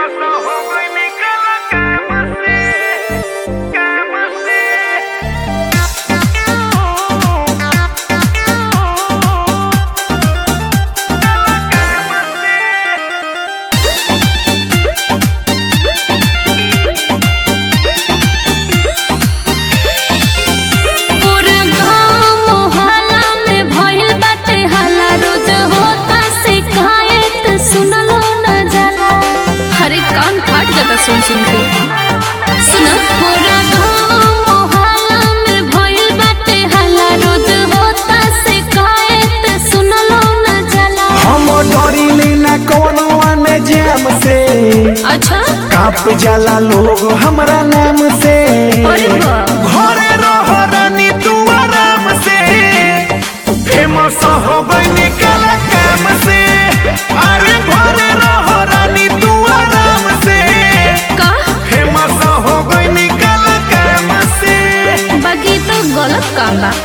पूरा गाँव मोहल्ला में भइल बाटे हल्ला रोज होता शिकायत सुनलो न जाला अरे कान फाट जाता सुन सुन के सुन पूरा गाँव मोहल्ला में भइल बाटे हल्ला रोज होता शिकायत सुनलो न जाला हम डरी ना कोनो आने जाम से अच्छा काप जाला लोग हमरा नाम से अरे वाह। घरे रह रानी तू आराम से फेमस हो बनी काला काम से अरे घरे रह रानी तू आराम से का फेमस हो बनी काला काम से बाकी तो गलत काम बा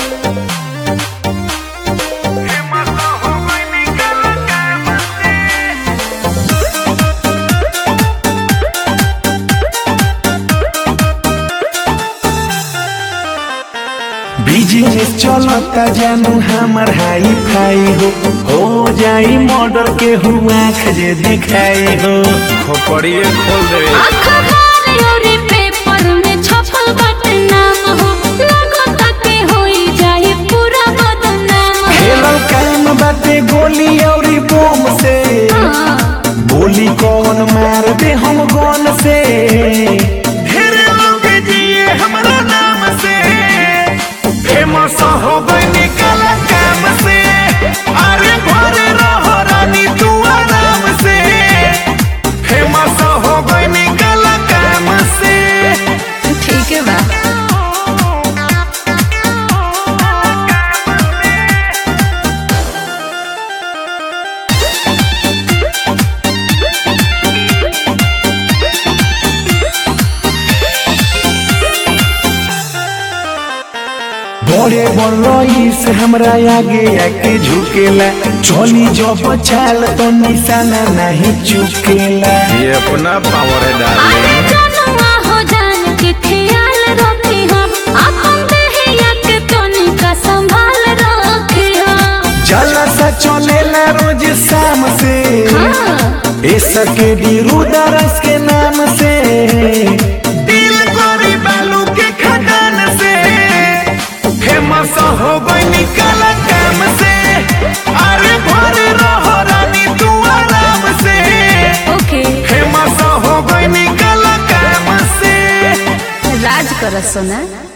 फेमस हो बनी काला काम से बिजनेस चलता जानू हमर हाई फाई हो हो जाई मर्डर के हुआ खजे दिखाई हो खोपड़िए खोल दे अखबार और पेपर में छपल बाटे नाम हो लगता के होई जाई पूरा बदनाम हो। खेलल काम बाटे गोली और बोम से हाँ, बोली कौन मार दे हम गन से ढेर लोग जिए हमरा नाम से फेमस हो बनी काला काम से अरे घरे रहो रानी तू आराम से फेमस हो बनी काला काम से ठीक है बा बड़े बड़ोई से हमरा आगे आके झुकेला चोली जब चाल तो निशाना नहीं चुकेला ये अपना पावर है अरे डार्लिंग जनुआ हो जान के ख्याल रखी हम अपन देहिया के तनिका संभाल रखी हम जला सा चलेला रोज शाम से हाँ, ऐसा के डीरू दरस के नाम से दिल गोरी बालू के खदान से फेमस हो गई काला काम से अरे घरे रहो रानी तू आराम से ओके फेमस हो गई काला काम से राज कर सोना